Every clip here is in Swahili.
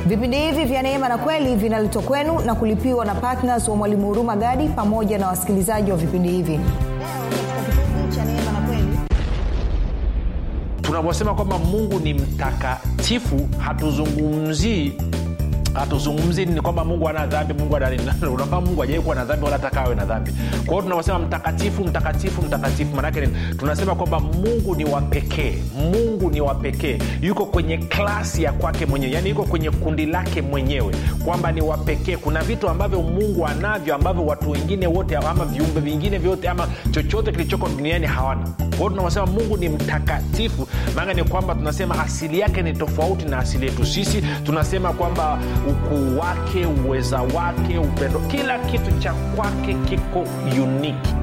vipindi hivi vya neema na kweli vinaletwa kwenu na kulipiwa na ptns wa mwalimu huruma gadi pamoja na wasikilizaji wa vipindi hivi tunaposema kwamba mungu ni mtakatifu hatuzungumzii hatuzungumzi ni kwamba mungu ana dhambi mungu unafahamu mungu ajawai kuwa na dhambi wala hata awe na dhambi kwa hiyo tunaposema mtakatifu mtakatifu mtakatifu maanake nini tunasema kwamba mungu ni wa pekee mungu ni wa pekee yuko kwenye klasi ya kwake mwenyewe yaani yuko kwenye kundi lake mwenyewe kwamba ni wa pekee kuna vitu ambavyo mungu anavyo ambavyo watu wengine wote ama viumbe vingine vyote ama chochote kilichoko duniani hawana kwa hiyo tunaposema mungu ni mtakatifu maana ni kwamba tunasema asili yake ni tofauti na asili yetu sisi tunasema kwamba ukuu wake uweza wake upendo kila kitu cha kwake kiko uniki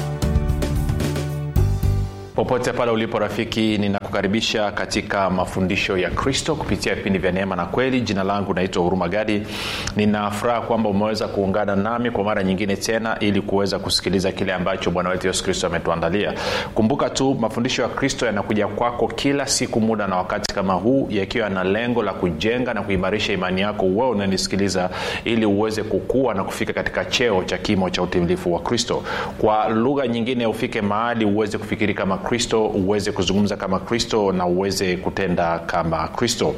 popote pale ulipo rafiki ninakukaribisha katika mafundisho ya kristo kupitia vipindi vya neema na kweli jina langu naitwa huruma gadi ninafuraha kwamba umeweza kuungana nami kwa mara nyingine tena ili kuweza kusikiliza kile ambacho bwana wetu yesu kristo ametuandalia kumbuka tu mafundisho ya kristo yanakuja kwako kila siku muda na wakati kama huu yakiwa na lengo la kujenga na kuimarisha imani yako wewe unanisikiliza ili uweze kukua na kufika katika cheo cha kimo cha utimilifu wa kristo kwa lugha nyingine ufike mahali uweze kufikiri kama kristo uweze kuzungumza kama kristo na uweze kutenda kama kristo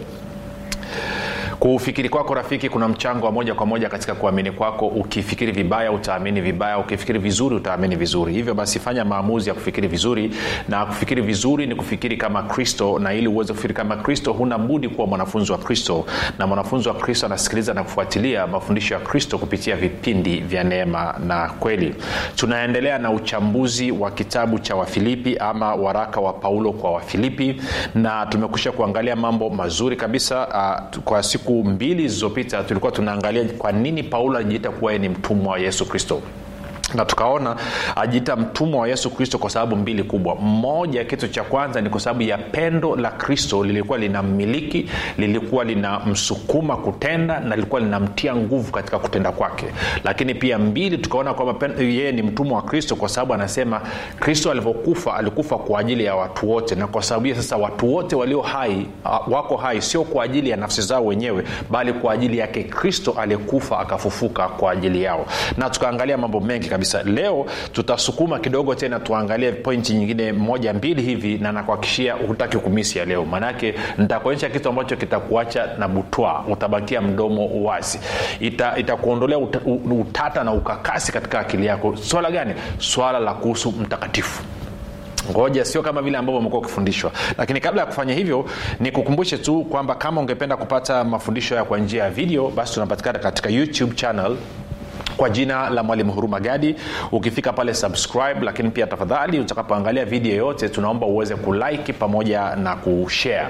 kufikiri kwako rafiki kuna mchango wa moja kwa moja katika kuamini kwako ukifikiri vibaya utaamini vibaya ukifikiri vizuri utaamini vizuri hivyo basi fanya maamuzi ya kufikiri vizuri na kufikiri vizuri ni kufikiri kama kristo na ili uweze kufikiri kama kristo huna budi kuwa mwanafunzi wa kristo na mwanafunzi wa kristo anasikiliza na kufuatilia mafundisho ya kristo kupitia vipindi vya neema na kweli tunaendelea na uchambuzi wa kitabu cha wafilipi ama waraka wa paulo kwa wafilipi na tumekusha kuangalia mambo mazuri kabisa uh, kwa siku siku mbili zilizopita tulikuwa tunaangalia kwa nini paulo alijiita kuwa ni mtumwa wa yesu kristo na tukaona ajiita mtumwa wa yesu kristo kwa sababu mbili kubwa mmoja kitu cha kwanza ni kwa sababu ya pendo la kristo lilikuwa linammiliki lilikuwa linamsukuma kutenda na lilikuwa linamtia nguvu katika kutenda kwake lakini pia mbili tukaona kwamba yeye ni mtumwa wa kristo kwa sababu anasema kristo alivyokufa alikufa kwa ajili ya watu wote na kwa sababu hiyo sasa watu wote walio hai wako hai sio kwa ajili ya nafsi zao wenyewe bali kwa ajili yake kristo aliyekufa akafufuka kwa ajili yao na tukaangalia mambo mengi kabisa leo tutasukuma kidogo tena tuangalie pointi nyingine moja mbili hivi na nakuakishia hutaki kumisi ya leo maanake nitakuonyesha kitu ambacho kitakuacha na butwa utabakia mdomo wazi itakuondolea ita uta, utata na ukakasi katika akili yako swala gani swala la kuhusu mtakatifu ngoja sio kama vile ambavyo umekuwa ukifundishwa lakini kabla ya kufanya hivyo nikukumbushe tu kwamba kama ungependa kupata mafundisho ya kwa njia ya video basi tunapatikana katika youtube channel kwa jina la mwalimu huruma gadi ukifika pale subscribe lakini pia tafadhali utakapoangalia video yote tunaomba uweze kulike pamoja na kushare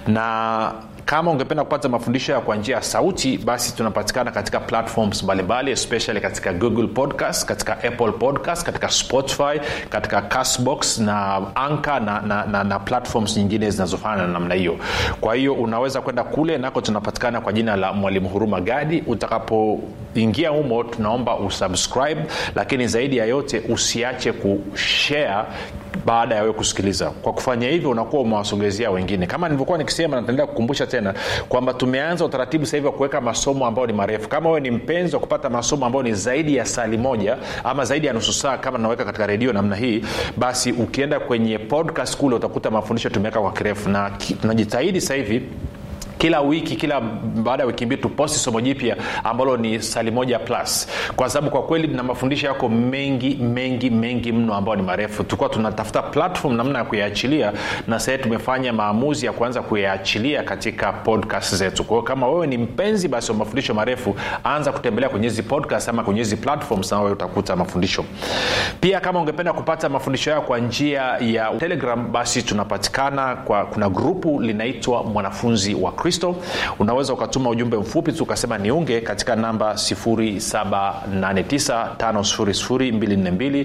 na kama ungependa kupata mafundisho ya kwa njia ya sauti basi tunapatikana katika platforms mbalimbali especially katika google podcast katika apple podcast katika spotify katika castbox na anka na, na, na, na platforms nyingine zinazofanana na namna hiyo kwa hiyo unaweza kwenda kule nako tunapatikana kwa jina la mwalimu huruma gadi utakapoingia humo tunaomba usubscribe lakini zaidi ya yote usiache kushare baada ya wewe kusikiliza kwa kufanya hivyo unakuwa umewasogezea wengine kama nilivyokuwa nikisema nataendelea kukumbusha tena kwamba tumeanza utaratibu sasa hivi wa kuweka masomo ambayo ni marefu kama wewe ni mpenzi wa kupata masomo ambayo ni zaidi ya sali moja ama zaidi ya nusu saa kama naweka katika redio namna hii basi ukienda kwenye podcast kule utakuta mafundisho tumeweka kwa kirefu na tunajitahidi sasa hivi kila wiki kila baada ya wiki mbili tuposti somo jipya ambalo ni sali moja plus kwa sababu kwa kweli na mafundisho yako mengi mengi mengi mno ambayo ni marefu tulikuwa tunatafuta platform namna ya kuyaachilia na sahii tumefanya maamuzi ya kuanza kuyaachilia katika podcast zetu kwao kama wewe ni mpenzi basi wa mafundisho marefu anza kutembelea kwenye hizi podcast ama kwenye hizi platforms na wewe utakuta mafundisho pia kama ungependa kupata mafundisho yao kwa njia ya telegram basi tunapatikana kwa kuna grupu linaitwa mwanafunzi wa kristo unaweza ukatuma ujumbe mfupi tu ukasema niunge katika namba 7895242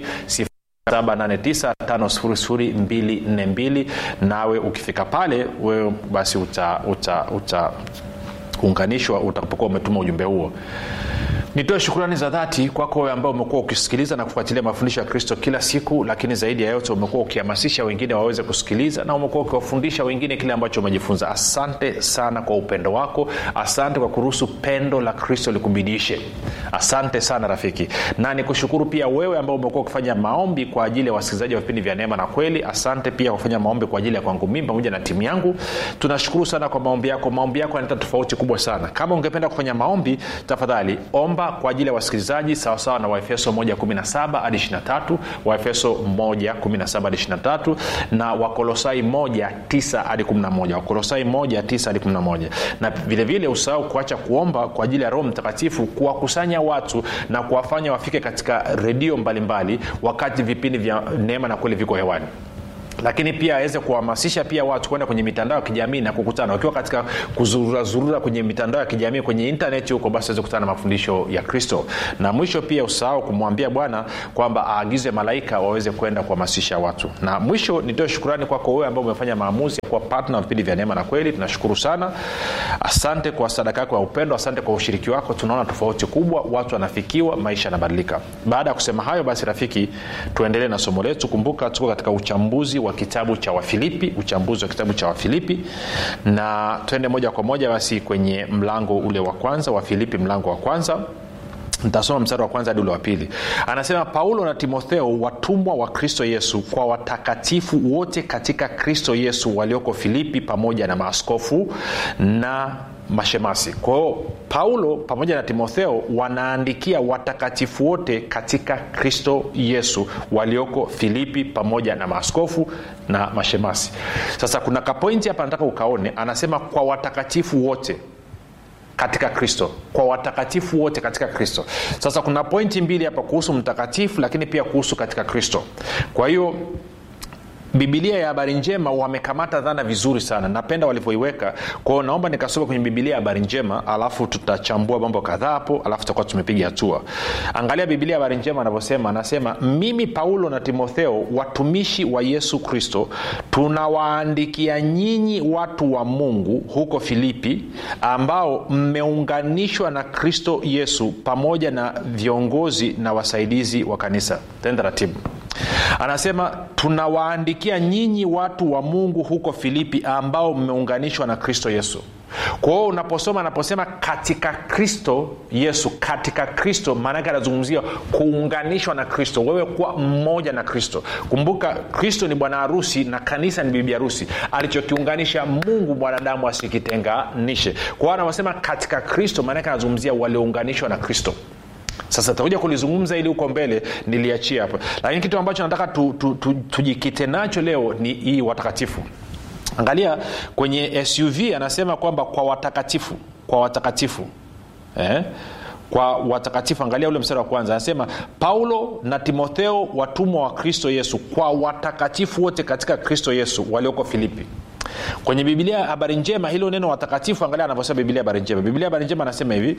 7895242 nawe ukifika pale wewe basi uta, uta, uta unganishwa utakapokuwa umetuma ujumbe huo nitoe shukrani za dhati kwako wewe ambao umekuwa ukisikiliza na kufuatilia mafundisho ya kristo kila siku lakini zaidi ya yote umekuwa ukihamasisha wengine waweze kusikiliza na umekuwa ukiwafundisha wengine kile ambacho umejifunza asante sana kwa upendo wako asante kwa kuruhusu pendo la kristo likubidishe asante sana rafiki na nikushukuru pia wewe ambao umekuwa ukifanya maombi kwa ajili ya wasikilizaji wa vipindi vya neema na kweli asante pia kwa kufanya maombi kwa ajili ya kwangu mimi pamoja na timu yangu tunashukuru sana kwa maombi yako maombi yako yanaleta tofauti kubwa sana kama ungependa kufanya maombi tafadhali omba kwa ajili ya wasikilizaji sawasawa na waefeso 117 hadi 23 waefeso 117 hadi 23 na wakolosai 19 hadi 11 wakolosai 19 hadi 11 na vilevile usahau kuacha kuomba kwa ajili ya roho mtakatifu kuwakusanya watu na kuwafanya wafike katika redio mbalimbali wakati vipindi vya neema na kweli viko hewani lakini pia aweze kuhamasisha pia watu kwenda kwenye mitandao ya kijamii na kukutana wakiwa katika kuzururazurura kwenye mitandao ya kijamii kwenye intaneti huko basi waweze kukutana na mafundisho ya kristo na mwisho pia usahau kumwambia bwana kwamba aagize malaika waweze kwenda kuhamasisha watu na mwisho nitoe shukurani kwako wewe ambao umefanya maamuzi ya kuwa patna wa vipindi vya neema na kweli tunashukuru sana asante kwa sadaka yako ya upendo asante kwa ushiriki wako tunaona tofauti kubwa watu wanafikiwa maisha yanabadilika baada ya kusema hayo basi rafiki tuendelee na somo letu kumbuka tuko katika uchambuzi wa kitabu cha wafilipi uchambuzi wa kitabu cha wafilipi na twende moja kwa moja basi kwenye mlango ule wa kwanza wafilipi mlango wa kwanza ntasoma mstari wa kwanza hadi ule wa pili anasema paulo na timotheo watumwa wa kristo yesu kwa watakatifu wote katika kristo yesu walioko filipi pamoja na maaskofu na mashemasi kwa hiyo paulo pamoja na timotheo wanaandikia watakatifu wote katika kristo yesu walioko filipi pamoja na maaskofu na mashemasi sasa kuna kapointi hapa nataka ukaone anasema kwa watakatifu wote katika kristo kwa watakatifu wote katika kristo sasa kuna pointi mbili hapa kuhusu mtakatifu lakini pia kuhusu katika kristo kwa hiyo bibilia ya habari njema wamekamata dhana vizuri sana napenda walivyoiweka kwao naomba nikasoma kwenye bibilia ya habari njema alafu tutachambua mambo kadhaa hapo alafu tutakuwa tumepiga hatua angalia bibilia ya habari njema anavyosema anasema mimi paulo na timotheo watumishi wa yesu kristo tunawaandikia nyinyi watu wa mungu huko filipi ambao mmeunganishwa na kristo yesu pamoja na viongozi na wasaidizi wa kanisa tenda ratibu anasema tunawaandikia nyinyi watu wa mungu huko filipi ambao mmeunganishwa na kristo yesu kwa hiyo unaposoma anaposema katika kristo yesu katika kristo maanake anazungumzia kuunganishwa na kristo wewe kuwa mmoja na kristo kumbuka kristo ni bwana harusi na kanisa ni bibi harusi alichokiunganisha mungu mwanadamu asikitenganishe kwa hiyo anaposema katika kristo maanake anazungumzia waliounganishwa na kristo sasa takuja kulizungumza ili huko mbele niliachia hapa lakini kitu ambacho nataka tujikite tu, tu, tu, tu nacho leo ni hii watakatifu angalia kwenye suv anasema kwamba kwa watakatifu kwa watakatifu eh? kwa watakatifu angalia ule mstari wa kwanza anasema paulo na timotheo watumwa wa kristo yesu kwa watakatifu wote katika kristo yesu walioko filipi kwenye bibilia ya habari njema hilo neno watakatifu angalia anavyosema bibilia habari njema bibilia habari njema anasema hivi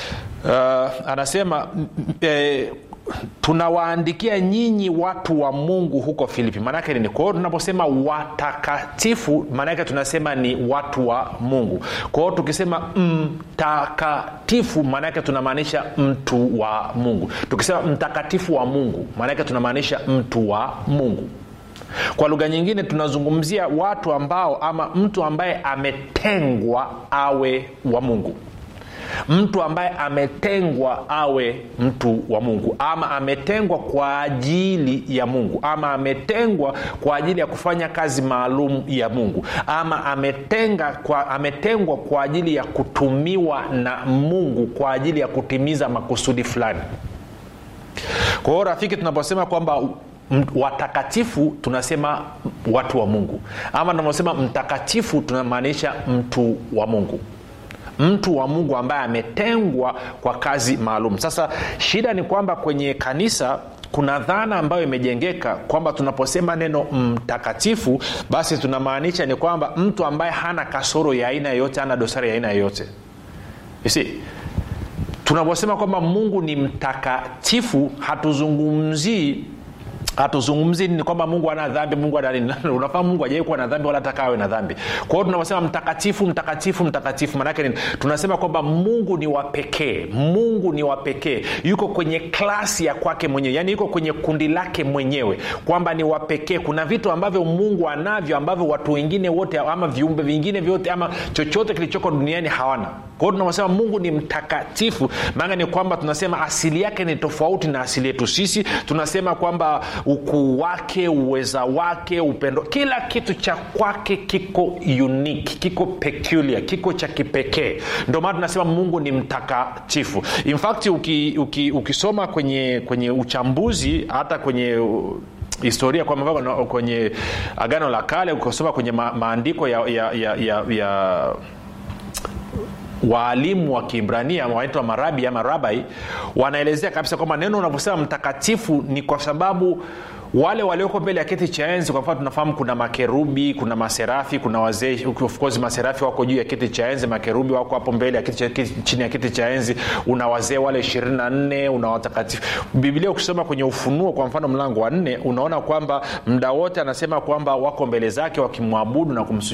uh, anasema eh, tunawaandikia nyinyi watu wa mungu huko filipi maanake nini kwa hiyo tunaposema watakatifu maanake tunasema ni watu wa mungu kwa hiyo tukisema mtakatifu maanake tunamaanisha mtu wa mungu tukisema mtakatifu wa mungu maanake tunamaanisha mtu wa mungu kwa lugha nyingine tunazungumzia watu ambao ama mtu ambaye ametengwa awe wa mungu mtu ambaye ametengwa awe mtu wa mungu ama ametengwa kwa ajili ya mungu ama ametengwa kwa ajili ya kufanya kazi maalum ya mungu ama ametenga kwa, ametengwa kwa ajili ya kutumiwa na mungu kwa ajili ya kutimiza makusudi fulani kwa hiyo rafiki tunaposema kwamba watakatifu tunasema watu wa mungu ama tunaposema mtakatifu tunamaanisha mtu wa mungu mtu wa mungu ambaye ametengwa kwa kazi maalum sasa shida ni kwamba kwenye kanisa kuna dhana ambayo imejengeka kwamba tunaposema neno mtakatifu basi tunamaanisha ni kwamba mtu ambaye hana kasoro ya aina yoyote hana dosari ya aina yoyote si tunaposema kwamba mungu ni mtakatifu hatuzungumzii hatuzungumzi ni kwamba mungu ana dhambi mungu ana nini unafahamu mungu ajawai kuwa na dhambi wala hata awe na dhambi kwa hiyo tunaposema mtakatifu mtakatifu mtakatifu maanake nini tunasema kwamba mungu ni wa pekee mungu ni wa pekee yuko kwenye klasi ya kwake mwenyewe yaani yuko kwenye kundi lake mwenyewe kwamba ni wa pekee kuna vitu ambavyo mungu anavyo ambavyo watu wengine wote ama viumbe vingine vyote ama chochote kilichoko duniani hawana kwa hiyo tunaposema mungu ni mtakatifu maana ni kwamba tunasema asili yake ni tofauti na asili yetu sisi tunasema kwamba ukuu wake uweza wake upendo kila kitu cha kwake kiko unique kiko peculiar kiko cha kipekee ndio maana tunasema mungu ni mtakatifu in fact uki, uki, ukisoma kwenye kwenye uchambuzi hata kwenye uh, historia kwa mfano kwenye agano la kale ukisoma kwenye ma, maandiko ya, ya, ya, ya, ya waalimu wa kiibrania wanaitwa marabi ama rabai wanaelezea kabisa kwamba neno unavyosema mtakatifu ni kwa sababu wale walioko mbele ya kiti cha enzi kwa mfano tunafahamu kuna makerubi kuna maserafi kuna wazee of course maserafi wako juu ya kiti cha enzi makerubi wako hapo mbele ya kiti cha, kiti, chini ya kiti cha enzi una wazee wale ishirini na nne una watakatifu biblia ukisoma kwenye ufunuo kwa mfano mlango wa nne unaona kwamba mda wote anasema kwamba wako mbele zake wakimwabudu na kumsu